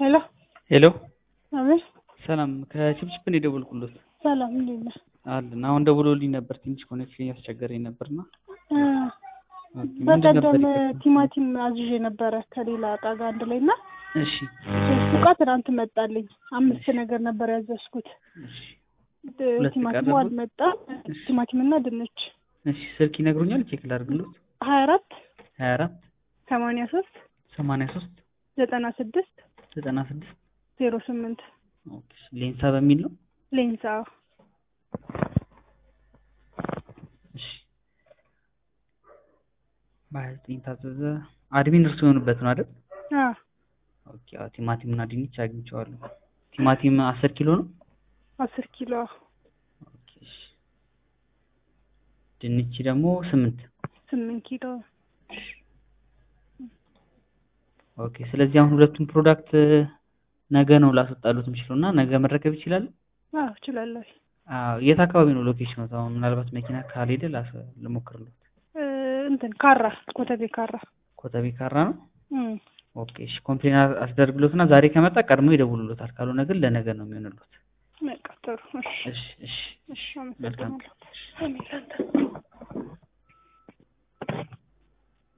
ሄሎ ሄሎ አቤት። ሰላም ከችፕችፕ ነው የደወልኩሎት ሰላም እንዴት ነህ? አለን አሁን ደውሎልኝ ነበር ትንሽ ኮኔክሽን ያስቸገረኝ ነበርና እ ምንድን ነበር በቀደም የፈለግከው? ቲማቲም አዝዤ ነበረ ከሌላ እቃ ጋር አንድ ላይ እና እሺ ሶስት እቃ ትናንት መጣልኝ። አምስት ነገር ነበር ያዘዝኩት። እሺ ድ- ሁለት ቲማቲሙ ቀረቡ? አልመጣም። ቲማቲምና ድንች እሺ ስልክ ይነግሩኛል ቼክ ላድርግሎት ሀያ አራት ሀያ አራት ሰማንያ ሶስት ሰማንያ ሶስት ዘጠና ስድስት ዘጠና ስድስት ዜሮ ስምንት ኦኬ ሌንሳ በሚል ነው ሌንሳ እሺ በሀያ ዘጠኝ ታዘዘ አድሚን እርሱ የሆኑበት ነው አይደል አ ኦኬ አዎ ቲማቲም እና ድንች አግኝቼዋለሁ ቲማቲም አስር ኪሎ ነው አስር ኪሎ ኦኬ እሺ ድንች ደግሞ ስምንት ስምንት ኪሎ ኦኬ ስለዚህ አሁን ሁለቱም ፕሮዳክት ነገ ነው ላስወጣሉት የምችለው እና ነገ መረከብ ይችላል አዎ እችላለሁ። አዎ የት አካባቢ ነው ሎኬሽኑ አሁን ምናልባት መኪና ካልሄደ ላስ ልሞክርሎት እ እንትን ካራ ኮተቤ ካራ ኮተቤ ካራ ነው እም ኦኬ እሺ ኮምፕሌን አስደርግሎት እና ዛሬ ከመጣ ቀድሞ ይደውሉሎታል ካልሆነ ግን ለነገ ነው የሚሆንሎት በቃ ጥሩ እሺ እሺ እሺ እሺ መልካም አመሰግናለሁ። እኔ ላንተ